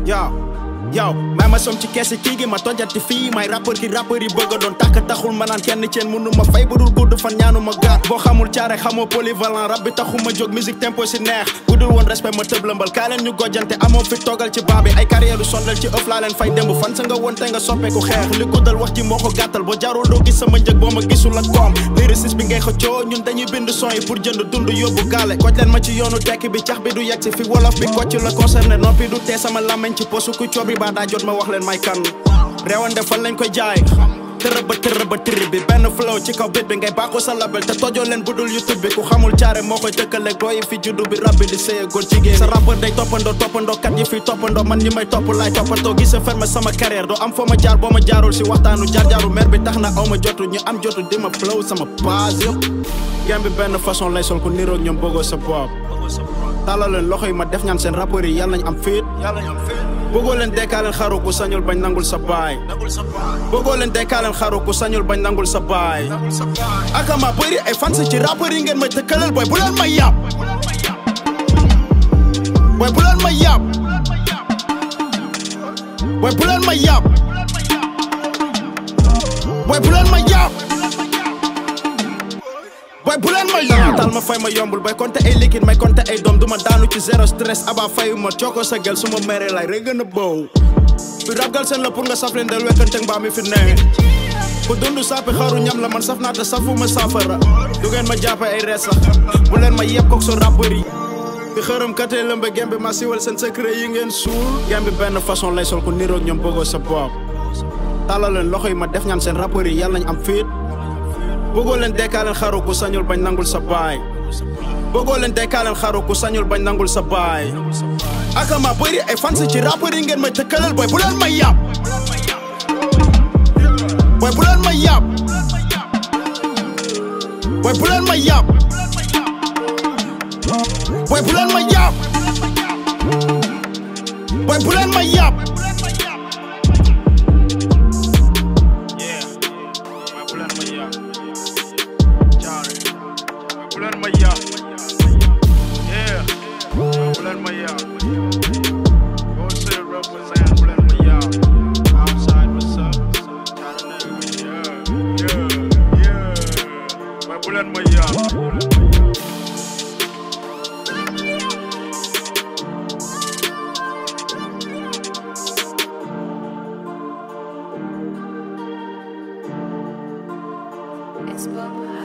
yow yow may ma som ci keesi kii gi ma tojati fii may rappeur ki rappeur yi bëgg a doon tàkk taxul ma naan kenn ceen mënu ma fay budul gudd fan ñaanu ma gaar boo xamul caare xamoo polyvalent rab bi taxul ma jóg musique tempo si neex budul woon respect ma tëb lëmbal kaa leen ñu gojjante amoo fi toogal ci baa bi ay carrière sondal ci ëf laa leen fay démb fan sa nga woon te nga soppeeku xeex li guddal wax ji moo ko gàttal boo jarul doo gis sama njëg boo ma gisul ak koom lyriciste bi ngay xëccoo ñun dañuy bind son yi pour jënd dund yóbbu gaale koj leen ma ci yoonu tekki bi cax bi du yegg si fi wolof bi kocc la concerné noppi du tee sama làmmeñ ci posu ku coobi baa daa jot ma wax leen may kan réewande fan lañ koy jaay tërë ba tërë ba tërë bi benn flow ci kaw bit bi ngay bàkku sa label te tojoo leen budul youtube bi ku xamul caare moo koy tëkkaleeg booyi fi juddu bi rab bi di sëye góor jigéen sa rappeur day toppandoo toppandoo kat yi fi toppandoo man ñi may topp laay toppatoo gis sa ferme sama carrière doo am foo ma jaar boo ma jaarul si waxtaanu jaar-jaaru mer bi tax na aw ma jotu ñu am jotu di ma flow sama base yëpp gem bi benn façon lay sol ku niroog ñoom bëggoo sa bopp tàllal leen loxo yi ma def ñaan seen rappeur yi yàlla nañ am fiit bëggoo leen dekkaaleen xaru ku sañul bañ nangul sa baay bëggoo leen dekkaaleen xaru ku sañul bañ nangul sa baay akama bëri ay fans ci rappeur yi ngeen may tëkkaleel booy bu leen may yàpp booy bu leen may yàpp booy bu leen may yàpp booy bu leen may yàpp boy bu leen ma yàq tal ma fay ma yombul bay compter ay liquide may compter ay doom duma daanu ci zéro stress aba fayu ma cooko sa gel suma mere lay rek gën a bow fi rab gal seen la pour nga saf leen del wekkante mbaa mi fi ne ku dund saapi xaru ñam la man saf naa te safuma saafara du ngeen ma jàppe ay rees sax bu leen ma yeb kook so rappeur yi fi xërëm katee lëmbe gem bi ma siwal seen secret yi ngeen suul gem bi benn façon lay sol ku niroog ñoom bëggoo sa bopp tàllal leen loxo yi ma def ñaan seen rappeur yi yàlla nañ am fiit bëggoo leen dekkaaleen xaru ku sañul bañ nangul sa baay bëggoo leen dekkaaleen xaru ku sañul bañ nangul sa baay akama bëri ay fans ci rappeur yi ngeen may tëkkaleel booy bu leen may yàpp booy bu leen may yàpp booy bu leen may yàpp booy bu leen may yàpp booy bu leen may yàpp Bulan Maya. Yeah. Bulan Maya. Go say represent Bulan Maya. Outside what's up? Yeah. Yeah. Yeah. My Bulan Maya. It's Bob